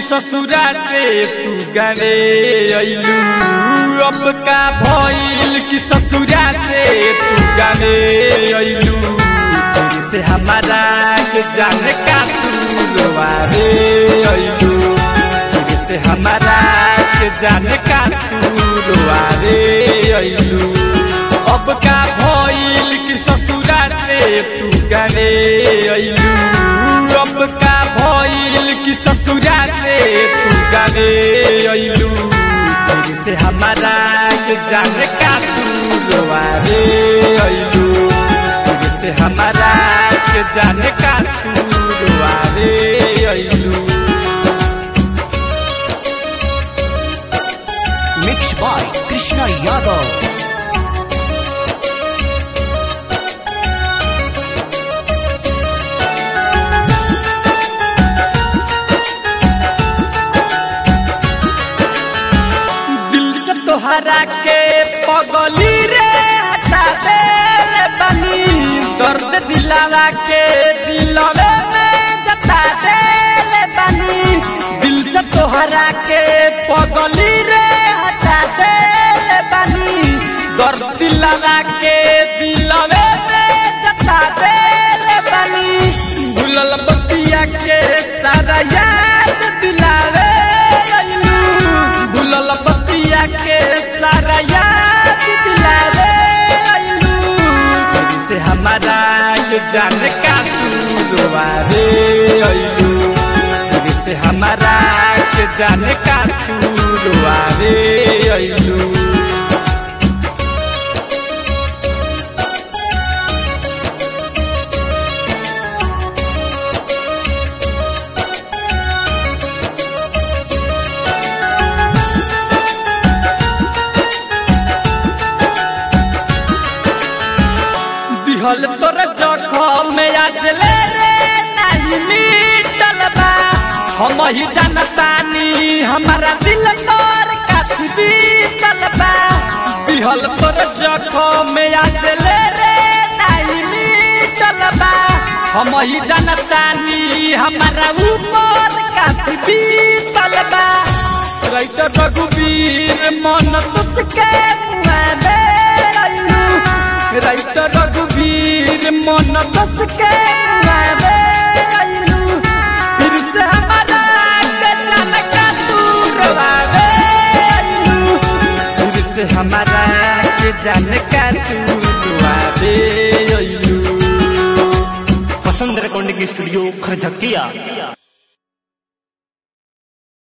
ससुरा से तू गावे अइलू अब का भइल कि ससुरा से तू गावे अइलू तेरे से हमारा के जान का तू रोवावे अइलू तेरे से हमारा के जान का तू रोवावे अइलू अब का भइल कि ससुरा से तू गावे अइलू अब का भइल कि ससुरा से तू गावे अइलू तेरे से हमारा के जान का तू रोवावे अइलू तेरे से हमारा के जान का तू रोवावे अइलू मिक्स बाय कृष्णा यादव दिल से तोहरा के पगली रे हटा दे रे बनी दर्द दिलावा के दिलवे में जता दे रे बनी दिल से तोहरा के पगली रे हटा दे रे बनी दर्द दिलावा के दिलवे में जता दे रे बनी भूलल बतिया के सारा याद दिलावे अइलू भूलल बतिया के सारा याद दिलावे अइलू तेरी से हमारा के जान का तू रोवावे अइलू तेरी से हमारा के जान का तू रोवावे अइलू दिहल तोर जखम में आज ले रे नहीं मिटल बा हम ही जानतानी हमारा दिल तोर काफी बीतल बा दिहल तोर जखम में आज ले रे नहीं मिटल बा हम ही जानतानी हमारा ऊपर काफी बीतल बा रैत रघुवीर मन तुसके मुआबे अइलू रैत रघुवीर मन बस के गावे अइलू फिर से हमारा के जान का तू रोवावे अइलू फिर से हमारा के जान का तू रोवावे अइलू पसंद रिकॉर्डिंग स्टूडियो खरझकिया